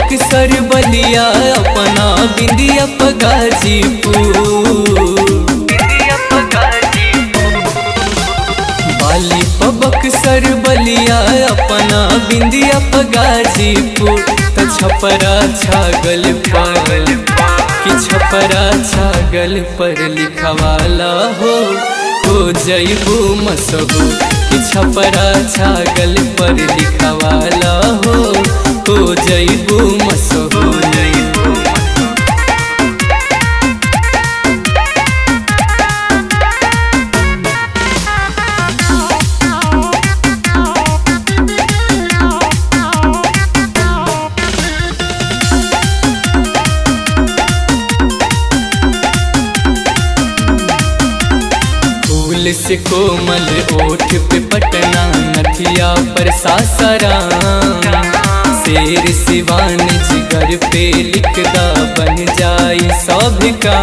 बक्सर बलिया अपना बिंदिया पगाजीपुर बाली बक्सर बलिया अपना बिंदिया पगाजीपुर त छपरा छागल पर कि छपरा छागल पर लिखवाला हो हो जैबू मसहू कि छपरा छागल पर लिखवाला हो हो जैबू मसहू जैबू फूल से कोमल ओठ पे पटना नथिया पर सासाराम शेर सिवान जिगर पे लिखदा बन जाई सब का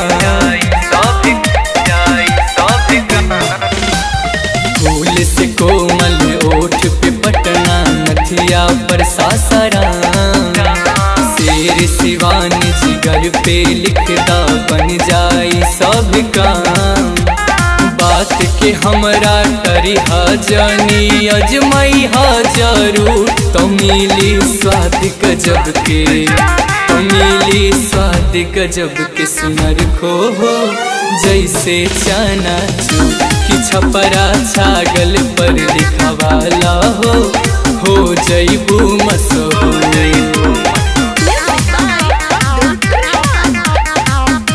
फूल से कोमल ओठ पे पटना नथिया पर सासाराम शेर सिवान जिगर पे लिखदा बन जाई सब काम बात के हमरा करिहा जानी अजमई हा जरूर तो मिली स्वाद गजब के तो मिली स्वाद गजब के सुनर खो हो जैसे चना चू कि छपरा छागल पर लिखवाला हो हो जैबू मसो हो जैबू Music by Abdul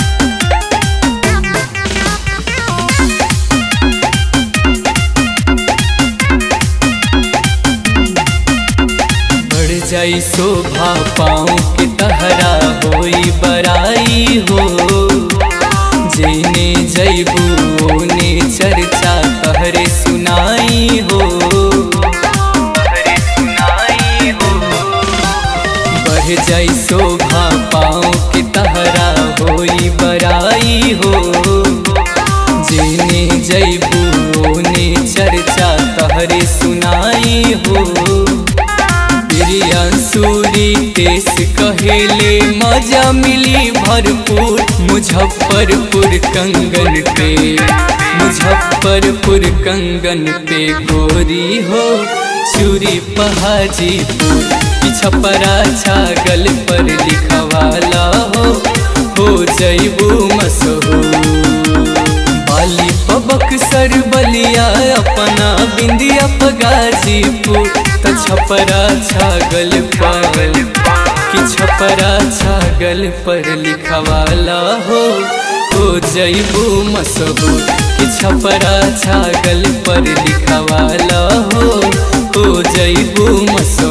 बढ़ जाई शोभा पाँव के तहरा होई बराई हो जेने जैबू ओने चर्चा तहरे सुनाई हो बढ़ जाई शोभा पाँव के तहरा होई बराई हो जेने जैबू ओने चर्चा तहरे सुनाई हो सूरी देश कहेले मजा मिली भरपूर मुजफ्फरपुर कंगन पे मुजफ्फरपुर कंगन पे गोरी हो चूरी पहाजीपुर कि छपरा छागल पर लिखवाला हो हो जैबू मसहूर बाली बक्सर बलिया अपना बिंदिया पगाजीपुर त छपरा छागल पर कि छपरा छागल पर लिखवाला हो हो जैबू मसहू कि छपरा छागल पर लिखवाला हो हो जैबू मसहू